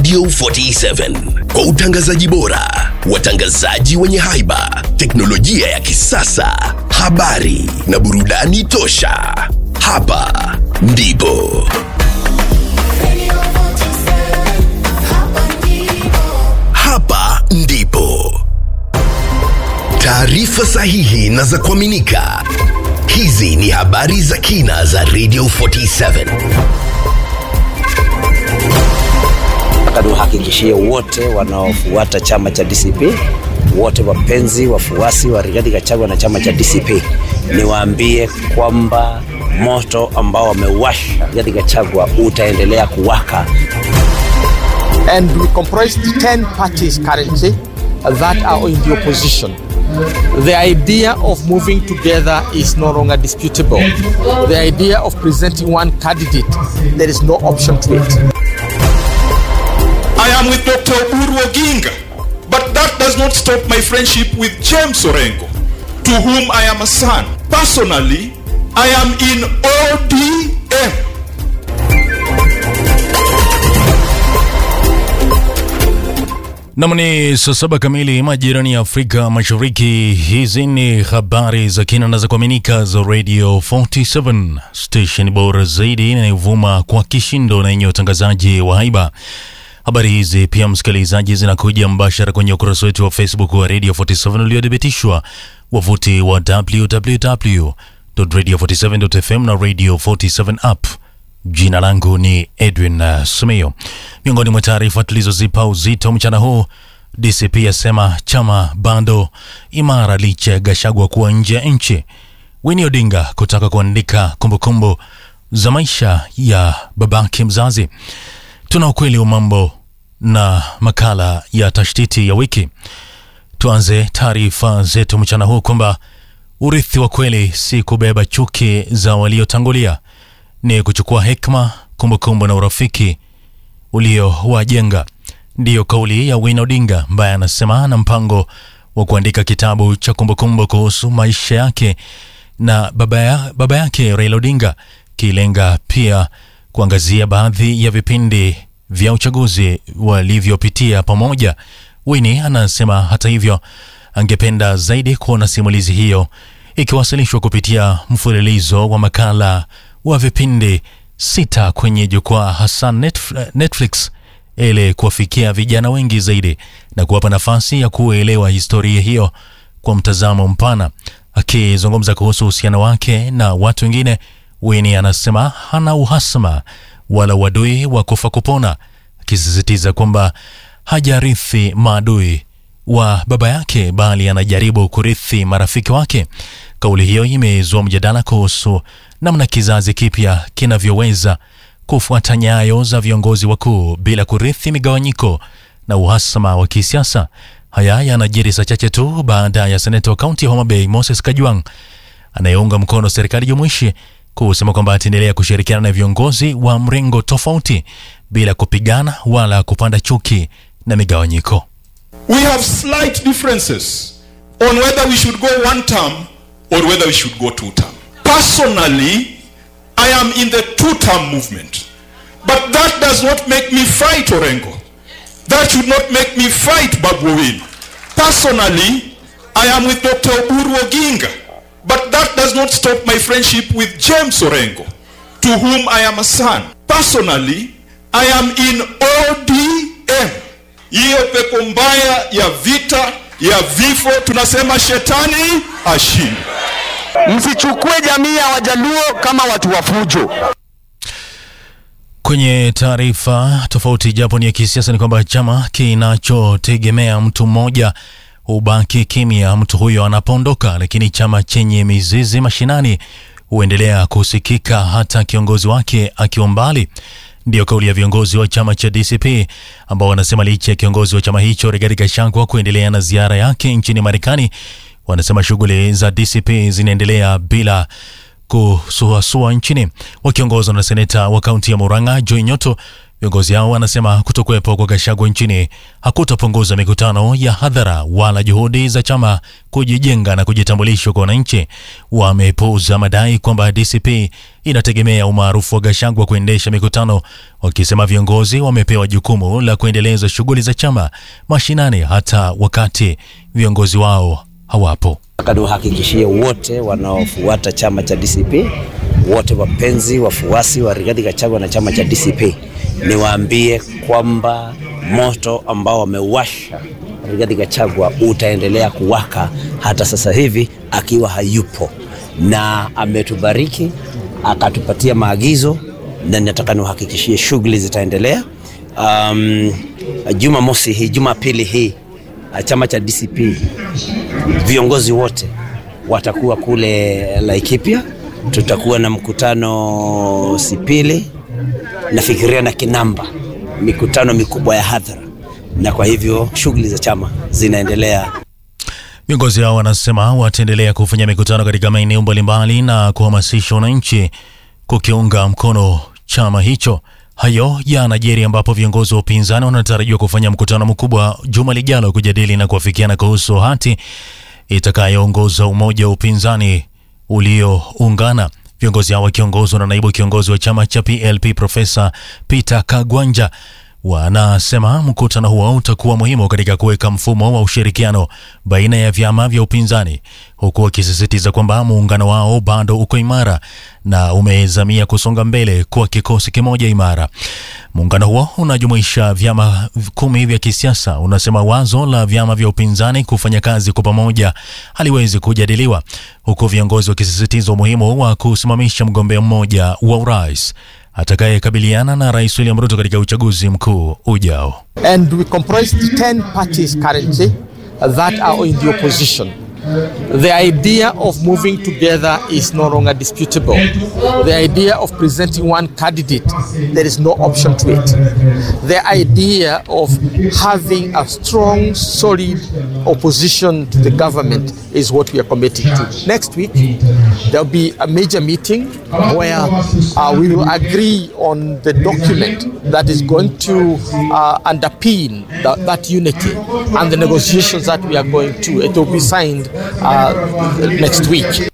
Radio 47 kwa utangazaji bora, watangazaji wenye haiba, teknolojia ya kisasa, habari na burudani tosha. Hapa ndipo hapa ndipo taarifa sahihi na za kuaminika. Hizi ni habari za kina za Radio 47. Nataka niwahakikishie wote wanaofuata chama cha DCP, wote wapenzi wafuasi wa Rigathi Gachagua na chama cha DCP, niwaambie kwamba moto ambao wamewasha Rigathi Gachagua utaendelea kuwaka. and we comprise 10 parties currently that are in the opposition. The idea of moving together is no longer disputable. The idea of presenting one candidate, there is no option to it. I am with Dr. Uru Oginga, but that does not stop my friendship with James Orengo, to whom I am a son. Personally, I am in ODM. Nam ni saa saba kamili majirani ya Afrika Mashariki. Hizi ni habari za kina na za kuaminika za Radio 47 station bora zaidi inayovuma kwa kishindo na yenye utangazaji wa haiba. Habari hizi pia, msikilizaji, zinakuja mbashara kwenye ukurasa wetu wa Facebook wa Radio 47 uliothibitishwa, wavuti wa www.radio47.fm na Radio 47 app. Jina langu ni Edwin uh, Sumeo. Miongoni mwa taarifa tulizozipa uzito mchana huu, DCP yasema chama bado imara licha ya Gachagua kuwa nje ya nchi. Winnie Odinga kutaka kuandika kumbukumbu za maisha ya babake mzazi. Tuna ukweli wa mambo na makala ya tashtiti ya wiki. Tuanze taarifa zetu mchana huu kwamba urithi wa kweli si kubeba chuki za waliotangulia ni kuchukua hekima, kumbukumbu na urafiki uliowajenga. Ndiyo kauli ya Winnie Odinga ambaye anasema ana mpango wa kuandika kitabu cha kumbukumbu kuhusu maisha yake na baba, ya, baba yake Raila Odinga, kilenga pia kuangazia baadhi ya vipindi vya uchaguzi walivyopitia pamoja. Winnie anasema hata hivyo, angependa zaidi kuona simulizi hiyo ikiwasilishwa kupitia mfululizo wa makala wa vipindi sita kwenye jukwaa hasa Netflix ili kuwafikia vijana wengi zaidi na kuwapa nafasi ya kuelewa historia hiyo kwa mtazamo mpana. Akizungumza kuhusu uhusiano wake na watu wengine, Winnie anasema hana uhasama wala uadui wa kufa kupona, akisisitiza kwamba hajarithi maadui wa baba yake bali anajaribu kurithi marafiki wake. Kauli hiyo imezua mjadala kuhusu namna kizazi kipya kinavyoweza kufuata nyayo za viongozi wakuu bila kurithi migawanyiko na uhasama wa kisiasa. Haya yanajiri saa chache tu baada ya seneta wa kaunti ya Homa Bay Moses Kajwang anayeunga mkono serikali jumuishi kusema kwamba ataendelea kushirikiana na viongozi wa mrengo tofauti bila kupigana wala kupanda chuki na migawanyiko. We have slight differences on whether we should go one term or whether we should go two term. Personally, I am in the two term movement. But that does not make me fight Orengo. That should not make me fight Babu Owino. Personally, I am with Dr. Oburu Oginga. But that does not stop my friendship with James Orengo, to whom I am a son. Personally, I am in ODM. Hiyo pepo mbaya ya vita ya vifo, tunasema shetani ashinde. Msichukue jamii ya Wajaluo kama watu wa fujo. Kwenye taarifa tofauti, japo ni ya kisiasa, ni kwamba chama kinachotegemea mtu mmoja hubaki kimya mtu huyo anapoondoka, lakini chama chenye mizizi mashinani huendelea kusikika hata kiongozi wake akiwa mbali. Ndiyo kauli ya viongozi wa chama cha DCP ambao wanasema licha ya kiongozi wa chama hicho Rigathi Gachagua kuendelea na ziara yake nchini Marekani, wanasema shughuli za DCP zinaendelea bila kusuasua nchini. Wakiongozwa na seneta wa kaunti ya Murang'a Joy Nyoto, Viongozi hao wanasema kutokuwepo kwa Gachagua nchini hakutapunguza mikutano ya hadhara wala juhudi za chama kujijenga na kujitambulisha kwa wananchi. Wamepuuza madai kwamba DCP inategemea umaarufu wa Gachagua kuendesha mikutano, wakisema viongozi wamepewa jukumu la kuendeleza shughuli za chama mashinani hata wakati viongozi wao hawapo. Nataka niwahakikishie wote wanaofuata chama cha DCP, wote wapenzi wafuasi wa Rigathi Gachagua na chama cha DCP, niwaambie kwamba moto ambao wamewasha Rigathi Gachagua utaendelea kuwaka hata sasa hivi akiwa hayupo, na ametubariki akatupatia maagizo, na nataka niwahakikishie shughuli zitaendelea. Um, Jumamosi hii, Jumapili hii chama cha DCP viongozi wote watakuwa kule Laikipia. Tutakuwa na mkutano Sipili, nafikiria na Kinamba, mikutano mikubwa ya hadhara, na kwa hivyo shughuli za chama zinaendelea. Viongozi hao wanasema wataendelea kufanya mikutano katika maeneo mbalimbali na kuhamasisha wananchi kukiunga mkono chama hicho. Hayo yanajiri ambapo viongozi wa upinzani wanatarajiwa kufanya mkutano mkubwa juma lijalo kujadili na kuafikiana kuhusu hati itakayoongoza umoja wa upinzani ulioungana. Viongozi hao wakiongozwa na naibu kiongozi wa chama cha PLP Profesa Peter Kagwanja wanasema mkutano huo utakuwa muhimu katika kuweka mfumo wa ushirikiano baina ya vyama vya upinzani, huku wakisisitiza kwamba muungano wao bado uko imara na umezamia kusonga mbele kwa kikosi kimoja imara. Muungano huo unajumuisha vyama kumi vya kisiasa. Unasema wazo la vyama vya upinzani kufanya kazi kwa pamoja haliwezi kujadiliwa, huku viongozi wakisisitiza umuhimu wa kusimamisha mgombea mmoja wa urais atakayekabiliana na Rais William Ruto katika uchaguzi mkuu ujao. And we comprise 10 parties currently that are in the opposition. The idea of moving together is no longer disputable. The idea of presenting one candidate, there is no option to it. The idea of having a strong, solid opposition to the government is what we are committing to. Next week, there will be a major meeting where uh, we will agree on the document that is going to uh, underpin that, that unity and the negotiations that we are going to. It will be signed uh, next week.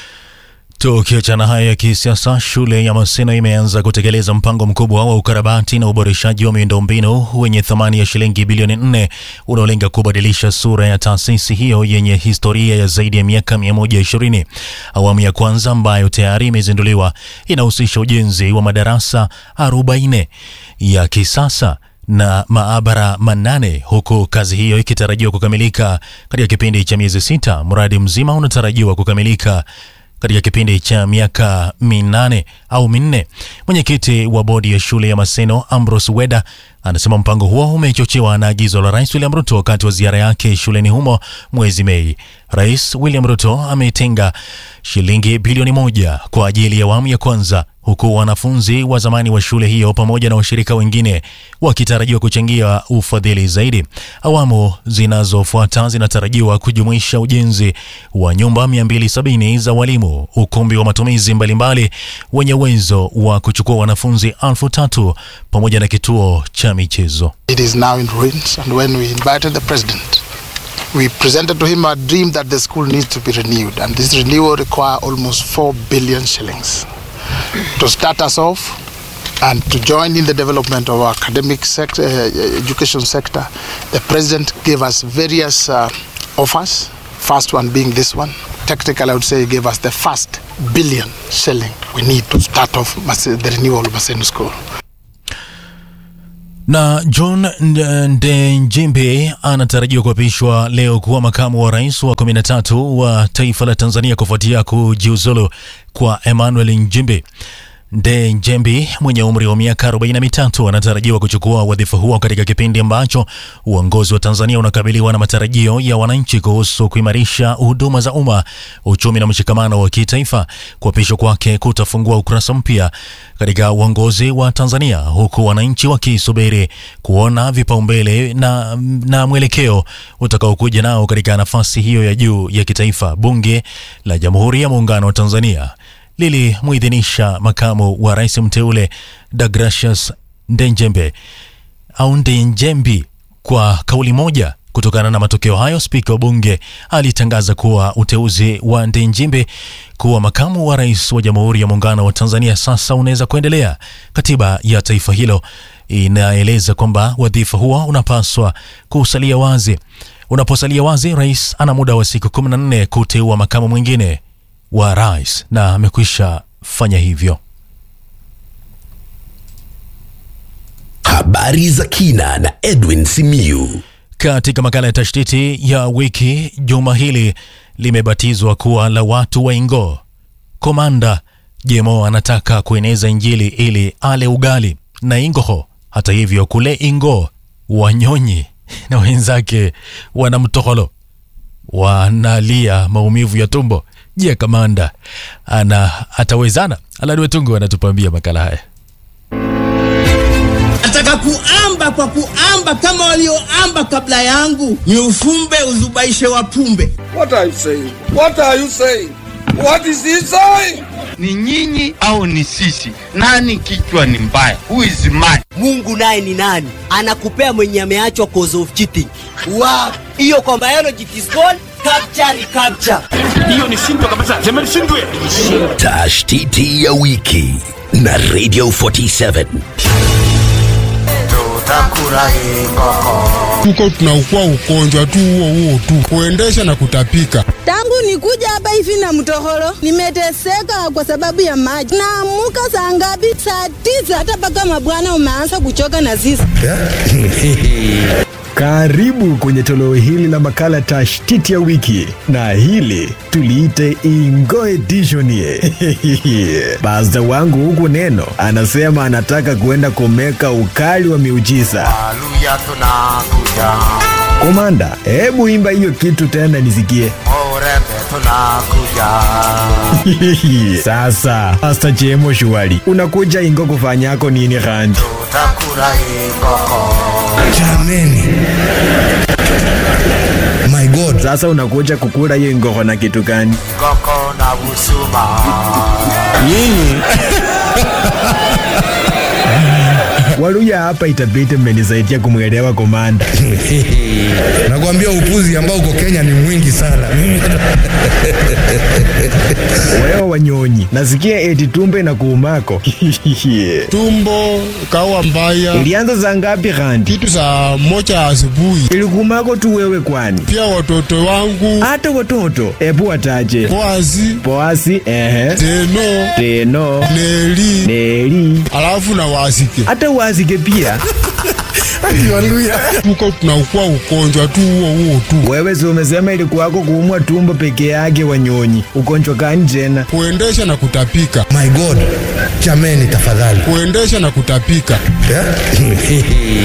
Tukiachana hayo ya kisiasa, shule ya Maseno imeanza kutekeleza mpango mkubwa wa ukarabati na uboreshaji wa miundombinu wenye thamani ya shilingi bilioni nne unaolenga kubadilisha sura ya taasisi hiyo yenye historia ya zaidi ya miaka 120. Awamu ya kwanza ambayo tayari imezinduliwa inahusisha ujenzi wa madarasa 40 ya kisasa na maabara manane huku kazi hiyo ikitarajiwa kukamilika katika kipindi cha miezi sita. Mradi mzima unatarajiwa kukamilika katika kipindi cha miaka minane au minne. Mwenyekiti wa bodi ya shule ya Maseno Ambrose Weda anasema mpango huo umechochewa na agizo la Rais William Ruto wakati wa ziara yake shuleni humo mwezi Mei. Rais William Ruto ametenga shilingi bilioni moja kwa ajili ya awamu ya kwanza huku wanafunzi wa zamani wa shule hiyo pamoja na washirika wengine wakitarajiwa kuchangia ufadhili zaidi. Awamu zinazofuata zinatarajiwa kujumuisha ujenzi wa nyumba 270 za walimu, ukumbi wa matumizi mbalimbali wenye uwezo wa kuchukua wanafunzi elfu tatu pamoja na kituo cha michezo. It is now in ruins, and when we invited the president, we presented to him a dream that the school needs to be renewed, and this renewal require almost 4 billion shillings to start us off and to join in the development of our academic sector, uh, education sector. The president gave us various uh, offers. First one being this one. Technically, I would say he gave us the first billion shilling we need to start off Mas- the renewal of Maseno School. Na John Ndenjimbe anatarajiwa kuapishwa leo kuwa makamu wa rais wa 13 wa taifa la Tanzania kufuatia kujiuzulu kwa Emmanuel Nchimbi. Ndenjembi mwenye umri wa miaka 43 anatarajiwa kuchukua wadhifa huo katika kipindi ambacho uongozi wa Tanzania unakabiliwa na matarajio ya wananchi kuhusu kuimarisha huduma za umma, uchumi na mshikamano wa kitaifa. Kuapishwa kwake kutafungua ukurasa mpya katika uongozi wa Tanzania, huku wananchi wakisubiri kuona vipaumbele na, na mwelekeo utakaokuja nao katika nafasi hiyo ya juu ya kitaifa. Bunge la Jamhuri ya Muungano wa Tanzania lilimuidhinisha makamu wa rais mteule Deogratius Ndenjembe au Ndenjembi kwa kauli moja. Kutokana na matokeo hayo, spika wa bunge alitangaza kuwa uteuzi wa Ndenjembe kuwa makamu wa rais wa Jamhuri ya Muungano wa Tanzania sasa unaweza kuendelea. Katiba ya taifa hilo inaeleza kwamba wadhifa huo unapaswa kusalia wazi. Unaposalia wazi, rais ana muda wa siku 14 kuteua makamu mwingine wa rais na amekwisha fanya hivyo. Habari za kina na Edwin Simiyu. Katika makala ya tashtiti ya wiki, juma hili limebatizwa kuwa la watu wa Ingo. Komanda Jemo anataka kueneza Injili ili ale ugali na Ingoho. Hata hivyo, kule Ingo wanyonyi na wenzake wana mtoholo wanalia maumivu ya tumbo. Je, kamanda ana atawezana? Alani Wetungu anatupambia makala haya. Nataka kuamba kwa kuamba kama walioamba kabla yangu, ni ufumbe uzubaishe wapumbe. What are you saying? What are you saying? What is he saying? Ni nyinyi au ni sisi? Nani kichwa ni mbaya? Who is mad? Mungu naye ni nani? Anakupea mwenye ameachwa cause of cheating. Wow. Hiyo kwa biology it is called capture recapture. Hiyo ni shindwa kabisa. Sema ni shindwe. Tashtiti ya wiki na Radio 47. Tuko tunaukua ugonjwa tu huo huo tu, kuendesha na kutapika. Tangu nikuja hapa hivi na mtohoro, nimeteseka kwa sababu ya maji. Naamuka saa ngapi? Saa tisa, hata mpaka mabwana umeanza kuchoka na sisi. Karibu kwenye toleo hili la makala tashtiti ya wiki, na hili tuliite Ingo Edition. Pasta wangu huku neno anasema anataka kuenda kumeka ukali wa miujiza. Haleluya, tunakuja. Komanda, hebu imba hiyo kitu tena nisikie. Urembe tunakuja. Sasa Pasta Jemo Shuali, unakuja Ingo kufanyako nini Randi? Tutakula ingoko. Jameni. My God. Sasa unakuja kukula hiyo ingoko na kitu gani? Ingoko na busuma. Nyinyi Waluya hapa itabidi mmenisaidia kumwelewa komanda. Nakwambia upuzi ambao uko Kenya ni mwingi sana. Wewe wanyonyi, nasikia eti tumbe na kuumako. Tumbo kawa mbaya. Ilianza saa ngapi Randi? Kitu saa moja asubuhi. Ilikuumako tu wewe kwani? Pia watoto wangu. Hata watoto. Ebu wataje. Poasi. Poasi, ehe. Teno. Teno. Neli. Neli. Alafu na wasike. Hata wasike pia. Haleluya. Tuko tunaukua ugonjwa tu huo huo tu. Wewe si umesema ilikuwako kuumwa tumbo peke yake wanyonyi. Ugonjwa gani tena? Kuendesha na kutapika. My God. Jameni tafadhali. Kuendesha na kutapika.